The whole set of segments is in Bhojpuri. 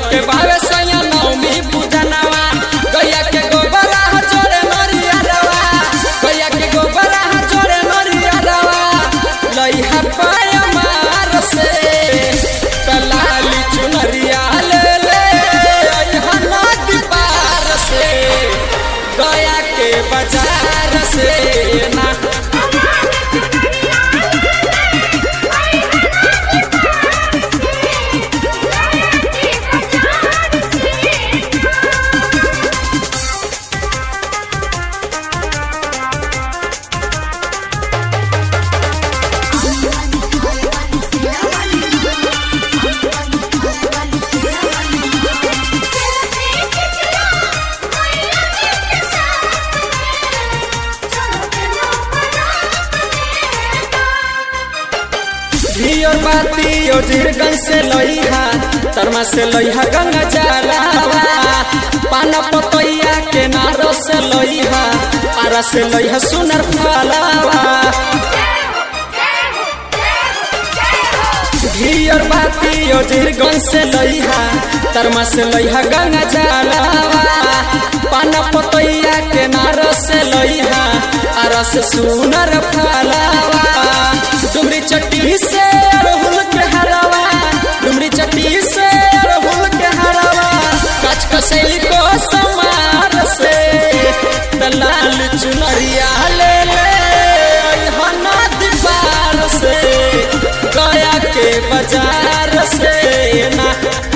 के बावे सैया नवमी पूजनवा गैया के गोबरा जोड़े नरिया रवा गैया के गोबरा जोड़े नरिया रवा लइहा पाय मार से तलाली चुनरिया ले ले अइहा नदी पार से गया के बाजार से ना धियो बाती ओ जीरगंज से लइहा तरमा से लइहा गंगा जलावा पान पतैया के नारो से लइहा आरा से लइहा सुनर फलावा धियर बाती ओ जीरगंज से लइहा तरमा से लइहा गंगा जलावा पान पतैया के नारो से लइहा आरा से सुनर फलावा डुमरी चट्टी से अड़हुल के हरावा डुमरी चट्टी से अड़हुल के हरावा कच कसैली को समार से दलाल चुनरिया ले ले अइहा नदी पार से गया के बाजार से ना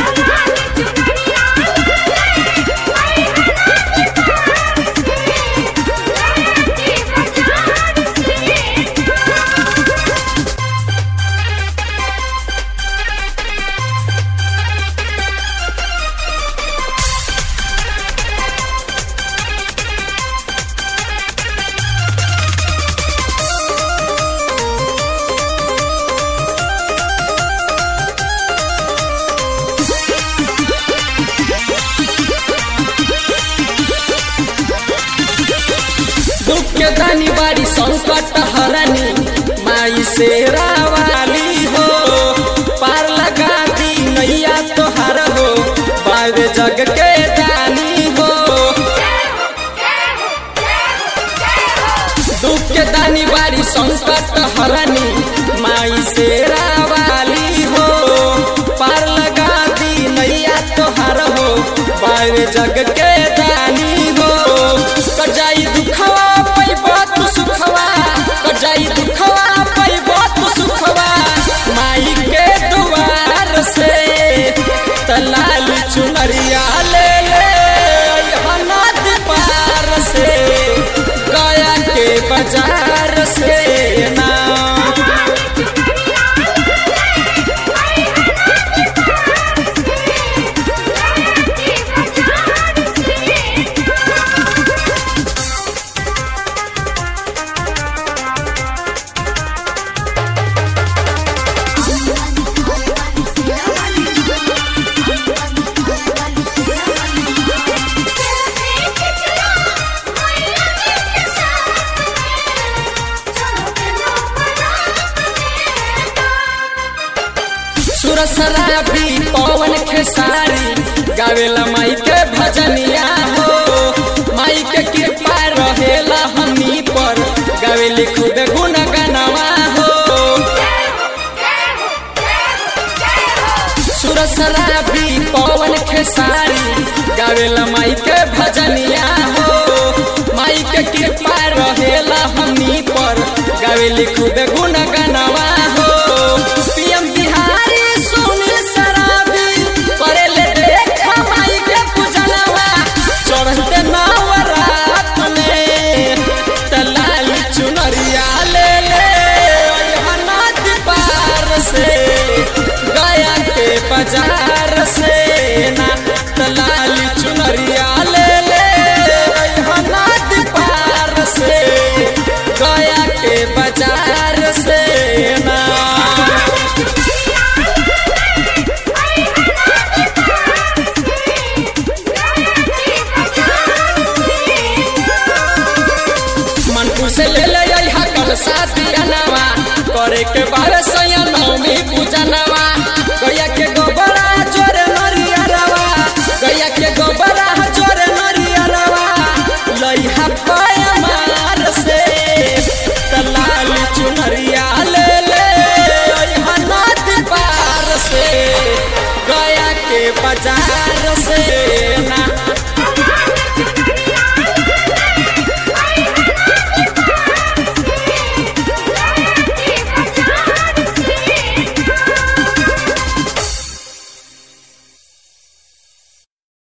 दुख के दानी बाड़ी संकट हरनी माई से रावाली हो पार लगा दी नैया तोहार हो बावे जग के दानी हो दुख के दानी बाड़ी संकट हरनी माई से रावाली हो पार लगा दी नैया तोहार हो बावे जग के दानी हो कजाई दुखवा पैबा तू सुखवा कजाई दुखवा पैबा तू सुखवा माई के दुआर से तलाल चुनरिया ले ले अइहा नदी पार से गया के बाजार से ना सुरसराबी पवन खेसारी गावेला माई के भजनिया हो माई के कृपा रहेला हमनी पर गावेली खूब गुण गनवा हो सुरसराबी पवन खेसारी गावेला माई के भजनिया हो माई के कृपा रहेला हमनी पर गावेली खूब गुण गनवा हो पीएम बिहारी सुनी शराबी करेले देखा माई के पूजनवा चढ़ते नवरात में तलाल चुनरिया ले ले अइहा नदी पार से गया के बाजार से ना तलाल चुनरिया ले ले अइहा नदी पार से गया के बाजार से ना मनपुर से ले ले अइहा कल साथी अनवा करे के बारे सैया नवमी पूजनवा